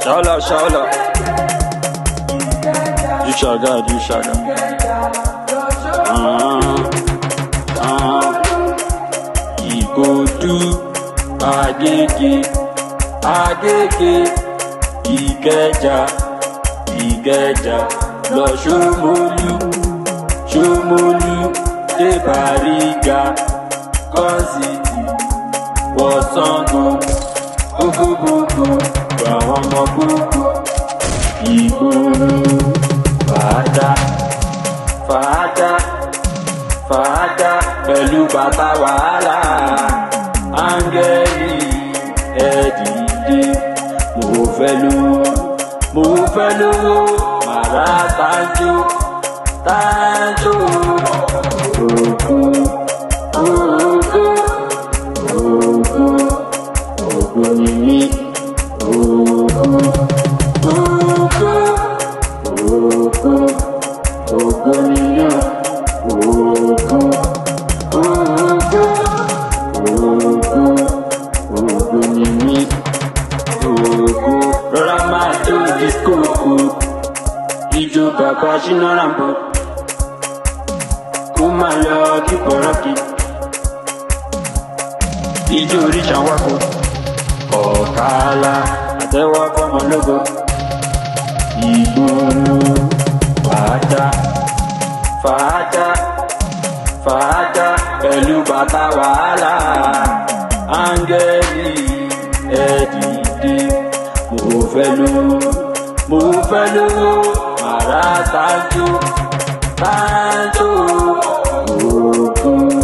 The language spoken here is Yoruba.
Shout out, shout out. You shout out, you shout out. Uh, uh, Ìkòdú, Agége, Agége, Ìkẹjà, Ìkẹjà, lọ Ṣómólú, Ṣómólú, dé Bàrígà, Kọ́sìtì, wọ Ṣàngó, gbogbogbò, àwọn ọmọ gbogbo, ìgboro, fàájà, fàájà, fàájà, pẹ̀lú bàbá wàhálà, áńgẹ́lì, ẹ̀dìdì, mo fẹ́ lówó, mo fẹ́ lówó, màrá tájú, tájú, ògùn, ògùn, ògùn, ògùn ni mí, ògùn, ògùn, ògùn, ògùn ni yàn, ògùn, ògùn, ògùn, ògùn ni mí, ògùn, rọra máa jó disco kù, ijó bàbá ṣínà ràmbó, kó máa lọ kíkọ̀ rọ́kì, ijó oríṣà wákò, ọ̀kàlà àtẹ́wọ́ fọmọlógo, ìgboro, fàájà, fàájà, fàájà, pẹ̀lú bàtà wàhálà, áńgẹ́lì, ẹ̀dìdì, mo fẹ́ lówó, mo fẹ́ lówó, màrá tájú, tájú, ògùn,